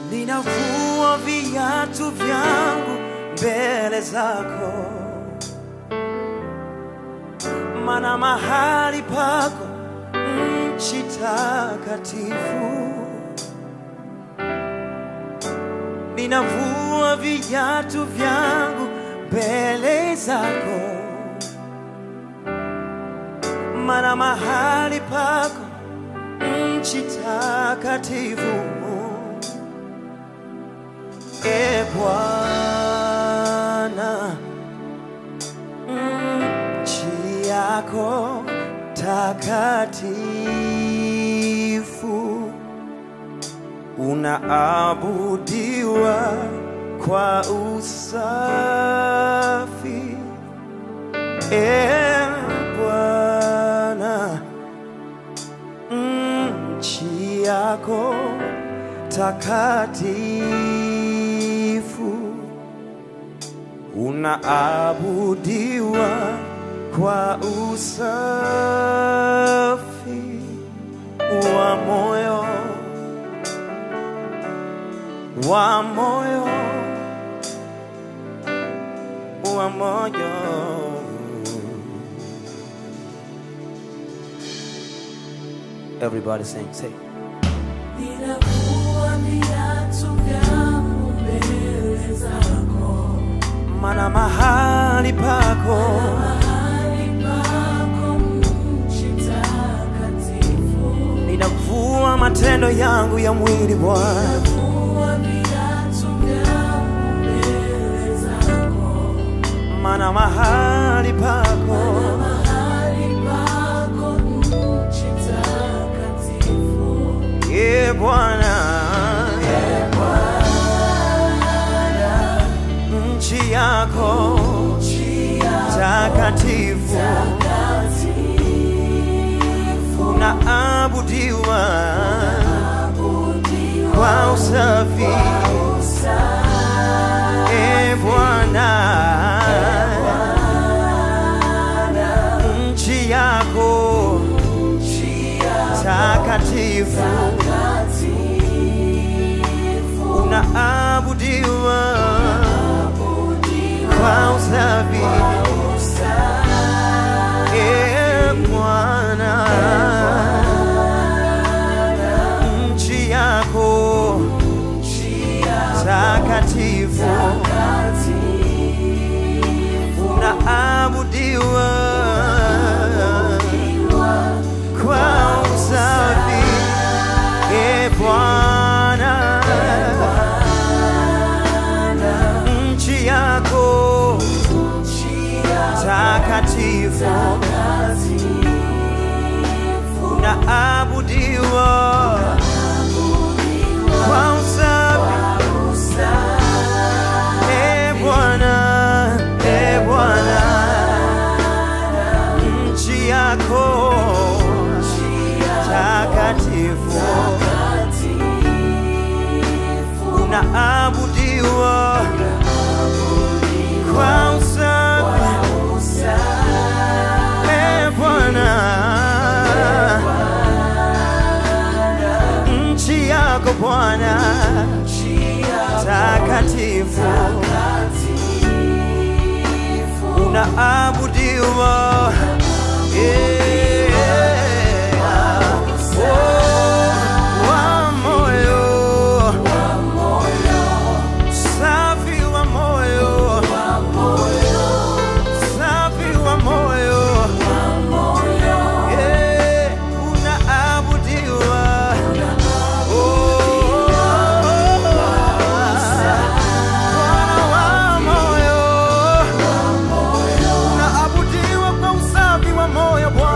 ninavua viatu vyangu mbele zako, mana mahali pako nchi takatifu. Ninavua viatu vyangu mbele zako, mana mahali pako nchi takatifu. E Bwana, nchi yako takatifu, unaabudiwa kwa usafi. E Bwana, nchi yako takatifu, unaabudiwa kwa usafi wa moyo, wa moyo, wa moyo. Everybody sing, say. Ninavua viatu vyangu mbele zako, Mana mahali pako mahali pako nchi takatifu. ninavua matendo yangu ya mwili Bwana, Ninavua viatu vyangu mbele zako, mana mahali pako mahali pako nchi takatifu. e Bwana, nchi yako Nchi yako takatifu takatifu, unaabudiwa abudiwa kwa usafi e Bwana, nchi yako nchi yako takatifu takatifu, unaabudiwa abudiwa kwa usafi usafi. e Bwana, nchi yako takatifu unaabudiwa kwa usafi e Bwana, nchi yako takatifu unaabudiwa kwa usafi e Bwana, e Bwana, nchi yako takatifu unaabudiwa kwa usafi e Bwana, nchi yako Bwana takatifu unaabudiwa yeah. Oh, wa moyo safi wa moyo safi wa moyo yeah. unaabudiwa Oh, Bwana wa moyo unaabudiwa kwa usafi wa moyo Bwana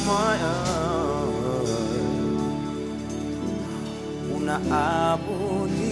moyo unaabudiwa